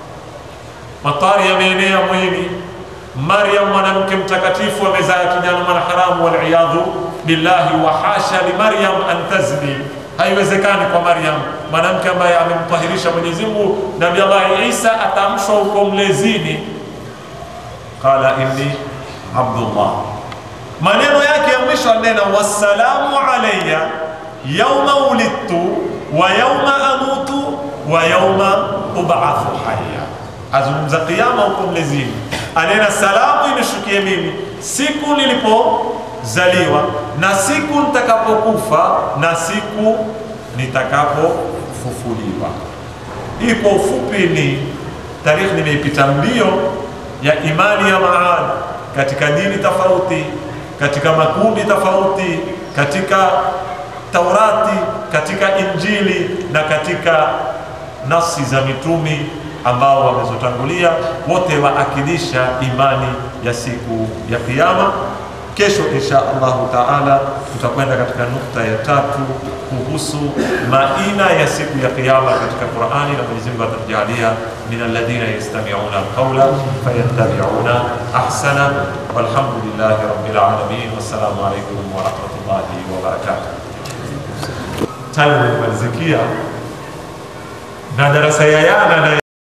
B: matari yameenea mwili. Maryam mwanamke mtakatifu amezaa kijana mwanaharamu, waliyadhu billahi, wa hasha li Maryam an tazni Haiwezekani kwa Maryam mwanamke ambaye amemtahirisha Mwenyezi Mungu. Nabii Allah Isa atamshwa huko mlezini, qala inni abdullah. Maneno yake ya mwisho anena wassalamu alayya yauma ulidtu wa yauma amutu wa yauma ub'athu hayya. Azungumza kiyama huko mlezini, anena salamu imeshukie mimi siku nilipozaliwa na siku nitakapokufa na siku nitakapofufuliwa. Hii kwa ufupi ni tarikhi, nimeipita mbio ya imani ya Maad katika dini tofauti, katika makundi tofauti, katika Taurati, katika Injili na katika nasi za mitumi ambao wamezotangulia, wote waakilisha imani ya siku ya Kiyama. Kesho insha Allahu taala tutakwenda katika nukta ya tatu kuhusu maina ya siku ya Kiyama katika Qurani, na Mwenyezi Mungu atatujalia min alladhina yastami'una alqawla fayattabi'una ahsana. Walhamdulillahi rabbil alamin, wassalamu alaykum wa rahmatullahi wa barakatuh. Time imemalizikia na darasa ya yana na